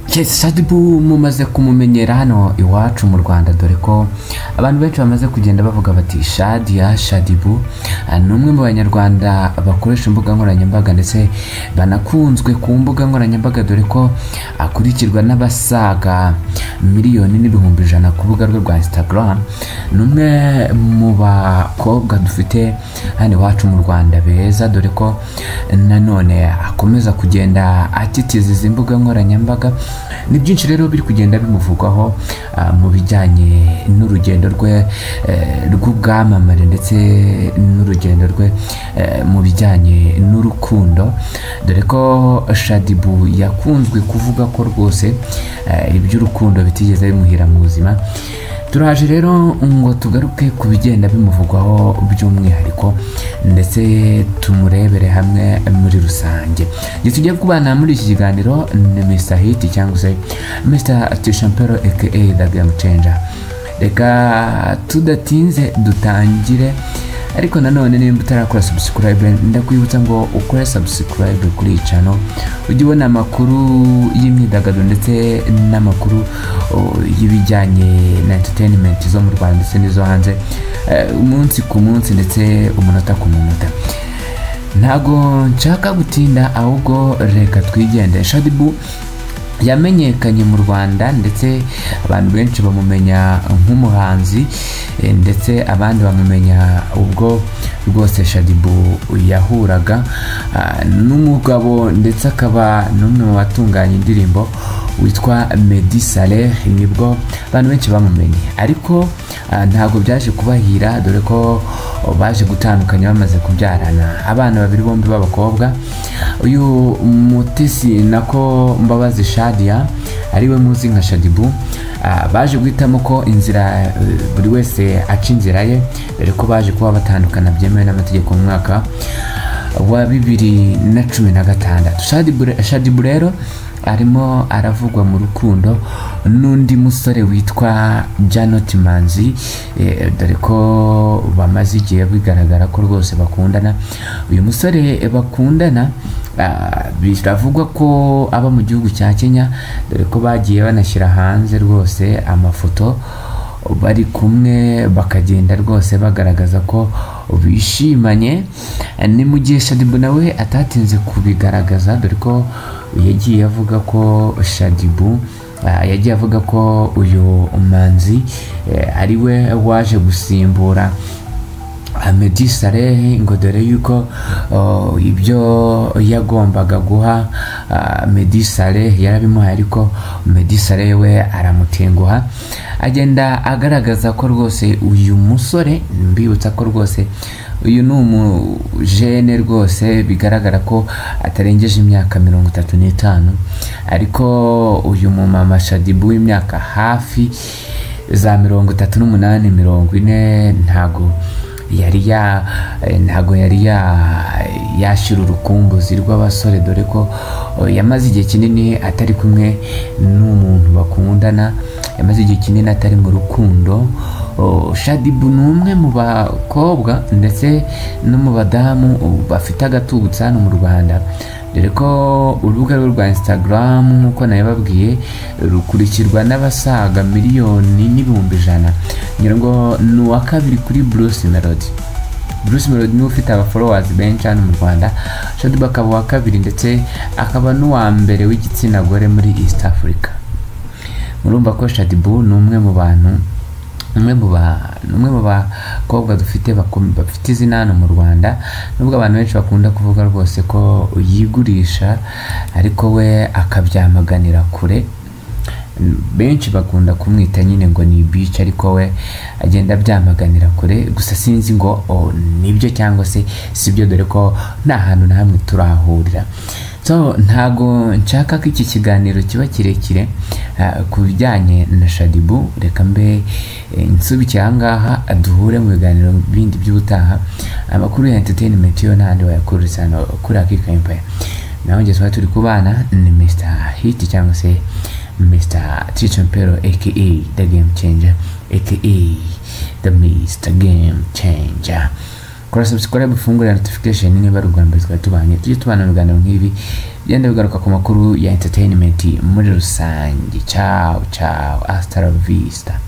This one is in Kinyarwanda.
Chelsea Sadibu mumaze kumumenyera hano iwacu mu Rwanda dore ko abantu benshi bamaze kugenda bavuga bati Shadia Shadibu Ah, ni umwe mu banyarwanda bakoresha imbuga nkoranyambaga ndetse banakunzwe ku mbuga nkoranyambaga dore ko akurikirwa n'abasaga miliyoni n'ibihumbi ijana ku rubuga rwe rwa Instagram ni umwe mu bakobwa dufite hano iwacu mu Rwanda beza dore ko nanone akomeza kugenda atitiza izi mbuga nkoranyambaga ni byinshi rero biri kugenda bimuvugwaho ah, mu bijyanye n'urugendo rwe eh, rw'ubwamamare ndetse n'urugendo rwe eh, mu bijyanye n'urukundo dore ko Shadibu yakunzwe kuvuga ko rwose eh, iby'urukundo bitigeze bimuhira mu buzima turaje rero ngo tugaruke ku bigenda bimuvugwaho by'umwihariko ndetse tumurebere hamwe muri rusange igihe tugiye kubana muri iki kiganiro ni Mr Hit cyangwa se Mr Tishampero aka The Game Changer reka tudatinze dutangire ariko nanone nimba utarakora subscribe ndakwibutsa ngo ukore subscribe kuri iyi channel ujye ubona amakuru y'imyidagaduro ndetse n'amakuru o, y'ibijyanye na entertainment zo mu rwanda ndetse n'izo hanze eh, umunsi ku munsi ndetse umunota ku munota ntago nshaka gutinda ahubwo reka twigendere shadibu yamenyekanye mu rwanda ndetse abantu benshi bamumenya nk'umuhanzi eh, ndetse abandi bamumenya ubwo rwose shadibu yahuraga ah, n'umugabo ndetse akaba n'umwe mu batunganya indirimbo witwa Meddy Saleh nibwo abantu benshi bamumenye ariko ah, ntabwo byaje kubahira dore ko oh, baje gutandukanya bamaze kubyarana abana babiri bombi b'abakobwa uyu mutesi nako mbabazi shadia ariwe muzi nka shadibu ah, baje guhitamo ko inzira eh, buri wese aca inzira ye dore ko baje kuba batandukana byemewe n'amategeko mu mwaka wa bibiri na cumi na gatandatu Shadibu re- shadibu rero arimo aravugwa mu rukundo n'undi musore witwa janot manzi eh, dore ko bamaze igihe bigaragara ko rwose bakundana uyu musore bakundana ah, biravugwa ko aba mu gihugu cya kenya dore ko bagiye banashyira hanze rwose amafoto bari kumwe bakagenda rwose bagaragaza ko bishimanye ni mu gihe shadibu nawe atatinze kubigaragaza dore ko yagiye avuga ko shadibu ah, yagiye avuga ko uyu manzi eh, ari we waje gusimbura Meddy Saleh ngo dore yuko oh, ibyo yagombaga guha ah, Meddy Saleh yarabimuhaye ariko Meddy Saleh we aramutenguha agenda agaragaza ko rwose uyu musore mbibutsa ko rwose uyu ni umujene rwose bigaragara ko atarengeje imyaka mirongo itatu n'itanu ariko uyu mumama Shadibu w'imyaka hafi za mirongo itatu n'umunani mirongo ine ntago yari ya eh, ntago yari ya yashyira urukumbuzi rw'abasore dore ko oh, yamaze igihe kinini atari kumwe n'umuntu bakundana yamaze igihe kinini atari mu rukundo Oh, shadibu ni umwe mu bakobwa ndetse no mu badamu oh, bafite agatubutse hano mu rwanda dore ko urubuga rwe rwa instagram nk'uko nabibabwiye rukurikirwa n'abasaga miliyoni n'ibihumbi ijana ngira ngo ni uwa kabiri kuri bruce melody bruce melody niwe ufite abaforowazi benshi hano mu rwanda shadibu akaba uwa kabiri ndetse akaba n'uwa mbere w'igitsina gore muri east africa murumva ko shadibu ni umwe mu bantu umwe mu ba- ni umwe mu bakobwa dufite bakom- bafite izina hano mu rwanda nubwo abantu benshi bakunda kuvuga rwose ko yigurisha ariko we akabyamaganira kure benshi bakunda kumwita nyine ngo ni bici ariko we agenda abyamaganira kure gusa sinzi ngo o, nibyo cyangwa se sibyo dore ko nta hantu na hamwe turahurira so ntago nshaka ko iki kiganiro kiba kirekire ah, ku bijyanye na shadibu reka mbe eh, nsubikire ahangaha duhure mu biganiro bindi by'ubutaha amakuru ya entertainment yo n'ahandi wayakururiza hano kuri akika empire nawe ngeze tuba turi kubana ni mr hit cyangwa se mr tichampero aka the game changer aka the mr game changer kora subscribe ufungure notification niba ari ubwa mbere twari tubanye tujye tubana mu biganiro nk'ibi bigenda bigaruka ku makuru ya entertainment muri rusange ciao ciao hasta la vista